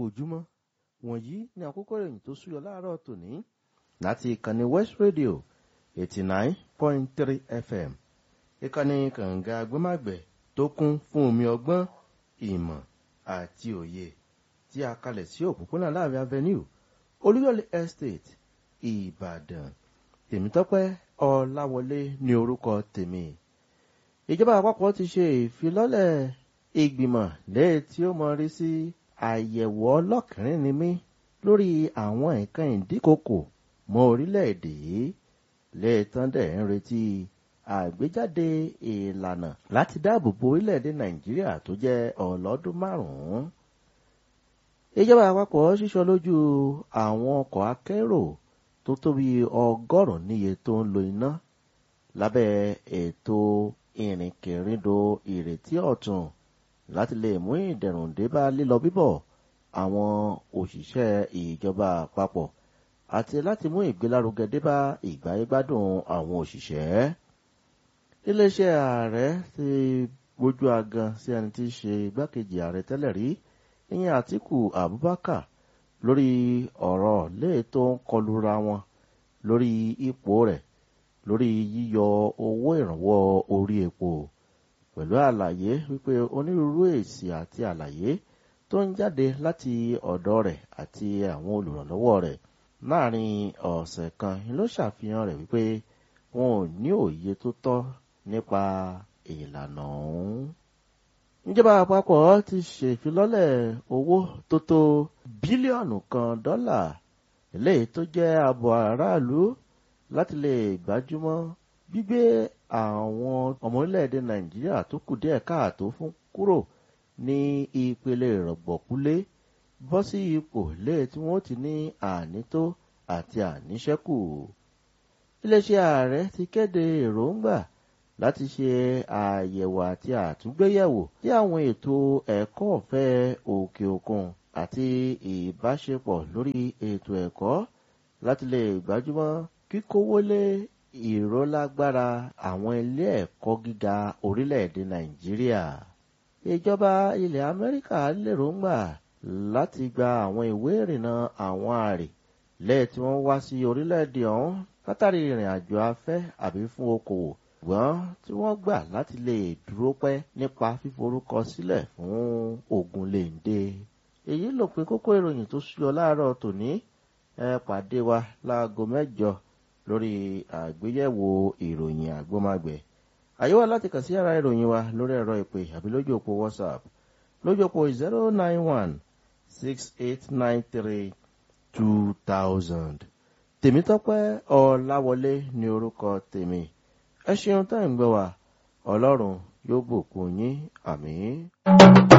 ojúmọ́ wọ̀nyí ni àkókò ìròyìn tó súyọ láàárọ̀ tòní láti ìkànnì west radio eighty nine point three fm ìkànnì kànga agbẹ́màgbẹ́ tó kún fún omi ọgbọ́n ìmọ̀ àti òye tí a kalẹ̀ sí òpópónà láàrin avenue olúyọ̀lé estate ìbàdàn tèmítọ́pẹ́ ọláwọlé ní orúkọ tèmi ìjọba àpapọ̀ ti ṣe ìfilọ́lẹ̀ ìgbìmọ̀ lẹ́yìn tí ó mọ rí sí àyẹ̀wò ọlọ́kìnrin ni mí lórí àwọn nǹkan ìdíkòkò mọ́ orílẹ̀-èdè yìí lẹ́ẹ̀tàn dẹ̀ ń retí àgbéjáde ìlànà láti dáàbò bo orílẹ̀-èdè nàìjíríà tó jẹ́ ọlọ́dún márùn-ún. ìjọba àpapọ̀ ṣíṣọ lójú àwọn ọkọ̀ akérò tó tóbi ọgọ́rùn-ún níye tó ń lo iná lábẹ́ ètò ìrìnkèrindò ìrètí ọ̀tun láti lè mú ìdẹ̀rùn dé bá lílọ bíbọ̀ àwọn òṣìṣẹ́ ìjọba àpapọ̀ àti láti mú ìgbélárugẹ dé bá ìgbáyégbádùn àwọn òṣìṣẹ́. iléeṣẹ́ ààrẹ ti gbójú agan sí ẹni tí í ṣe igbákejì ààrẹ tẹ́lẹ̀ rí ìyẹn àtìkù abubakar lórí ọ̀rọ̀ léè tó ń kọlura wọn lórí ipò rẹ̀ lórí yíyọ owó ìrànwọ́ orí epo pẹ̀lú àlàyé wípé onírúurú èsì àti àlàyé tó ń jáde láti ọ̀dọ̀ rẹ̀ àti àwọn olùrànlọ́wọ́ rẹ̀ láàrin ọ̀sẹ̀ kan ló ṣàfihàn rẹ̀ wípé wọn ò ní òye tó tọ́ nípa ìlànà ọ̀hún. ìjọba àpapọ̀ ti ṣèfilọ́lẹ̀ owó tó tó bílíọ̀nù kan dọ́là eléyìí tó jẹ́ ààbò aráàlú láti lè gbájúmọ́ gbígbé àwọn ọmọ orílẹ̀-èdè nàìjíríà tó kù díẹ̀ káàtó fún kúrò ní ìpele ìrọ̀gbọ̀kúlé bọ́ sí ipò lé tí wọ́n ti ní ànító àti àníṣẹ́kù. iléeṣẹ́ ààrẹ ti kéde èròǹgbà láti ṣe àyẹ̀wò àti àtúngbéyẹ̀wò sí àwọn ètò ẹ̀kọ́ ọ̀fẹ́ òkè òkun àti ìbáṣepọ̀ lórí ètò ẹ̀kọ́ láti lè gbájúmọ́ kíkówólé ìrólágbára àwọn ilé ẹ̀kọ́ gíga orílẹ̀-èdè nàìjíríà. ìjọba ilẹ̀ amẹ́ríkà lérògbà láti gba àwọn ìwé ìrìnnà àwọn àrè lẹ́ẹ̀ tí wọ́n wá sí orílẹ̀-èdè ọ̀hún látàrí ìrìn àjò afẹ́ àbí fún okòwò ṣùgbọ́n tí wọ́n gbà láti lè dúró pẹ́ nípa fíforúkọ sílẹ̀ fún ogun lèǹde. èyí ló pin kókó ìròyìn tó ṣúyọ láàárọ̀ tòní ẹ pàdé wa láago mẹ́jọ lórí àgbéyẹ̀wò ìròyìn àgbọ́magbẹ̀. àyè wà láti kàn sí ara ìròyìn wa lórí ẹ̀rọ ìpè àbí lójú òpó whatsapp lójú òpó zero nine one six eight nine three two thousand. tèmítọ́pẹ́ ọ̀làwọlé ní orúkọ tèmi ẹ ṣeun tá ẹ̀ ń gbọ́ wa ọlọ́run yóò bùkún yín àmì.